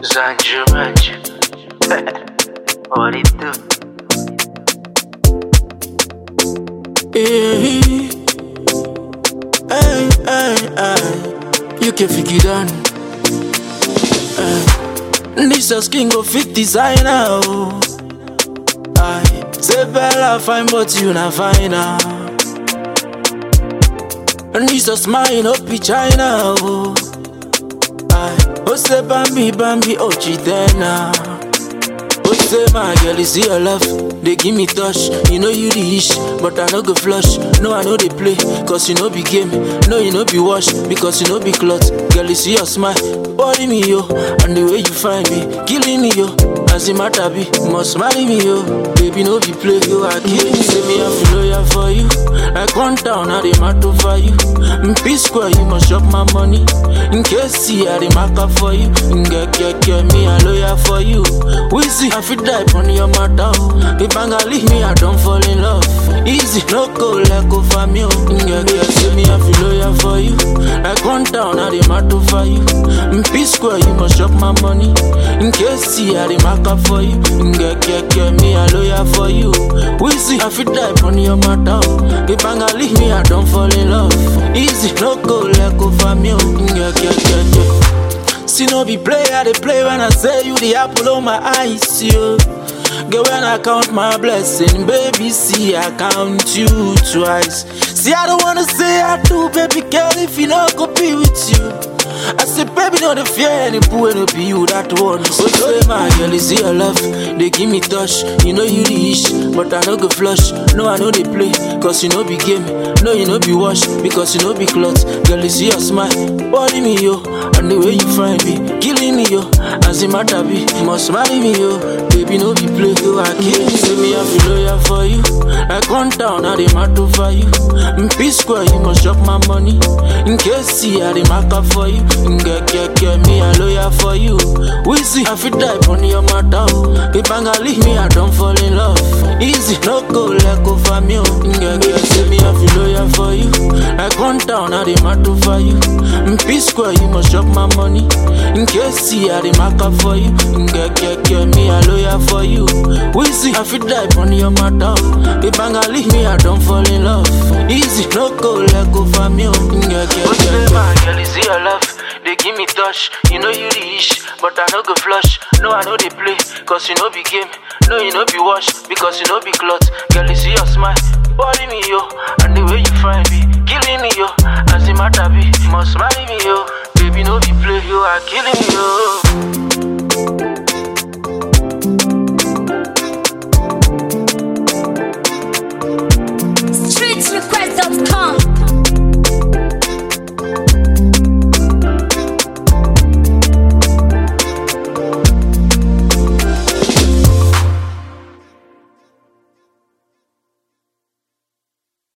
Zanju Manju. what it do? Hey, hey, hey, hey. You can figure it out. Hey. This is king of fit designer. Oh. I say Bella fine, but you not fine now. And this is mine up in China. Oh. I oh say Bambi, Bambi, oh Chidena. Oh say my girl, you see your love. They give me touch, you know you the ish, but I no go flush. No, I know they play, cause you know be game. No, you know be wash, because you know be cloth. Girl, you see your smile, body me yo, and the way you find me, killing me yo. As the matter be, must marry me yo. Baby, no be play, you are killing me. Say me, I feel loyal for you. Like one town, I dey matter for you. In P square, you must shop my money. In case see, I dey mark up for you. In get, get, get me, I loyal for you. We see, I fit die on your matter. If I leave me, I don't fall in love. Easy, no go like go for me. Yeah, yeah, say me, I feel loyal for you. Like one town, I dey matter for you. In P square, you must shop my money. In case see, I dey mark up for you. Yeah, yeah, yeah, me, I loyal for you. We see, I fit die on your matter. If I leave me, I don't fall in love. Easy, no go like go for me. Yeah, yeah, yeah, yeah. See, no be play, I dey play when I say you the apple of my eyes, yo. Girl, when I count my blessing, baby, see, I count you twice. See, I don't wanna say I do, baby girl, if you not go be with you. I say, baby, no the fear any boo no be you that one. So say my girl, you see your love, they give me touch. You know you the ish, but I no go flush. No, I know they play, cause you know be game. No, you know be wash, because you know be cloth. Girl, you see your smile, body me yo, and the way you find me, killing me yo. As a matter be, you must marry me yo. Baby, no be play, you are killing me. Say me, I feel loyal for you. Like one town, I dey matter for you. In P square, you must shop my money. In case see, I dey mark up for you. Get, get, get me, I loyal for you. We see, I fit die on your matter. If I leave me, I don't fall in love. Easy, no go like go for me. Get, get, say me, I feel loyal for you. Like one town, I dey matter for you. In P square, you must shop my money. In case see, I dey mark up for you. Get, get, get me, I loyal for you. We see, I fit die on your matter. If I leave me, I don't fall in love. Easy, no go like go for me. Get, get, What's get, the man, girl, you see your love? They give me touch, you know you the ish, but I no go flush. No, I know they play, cause you know be game. No, you know be wash, because you know be cloth. Girl, you see your smile, body me yo, and the way you find me, killing me yo. As the matter be, you must marry me yo. Baby, no be play, you are killing me yo.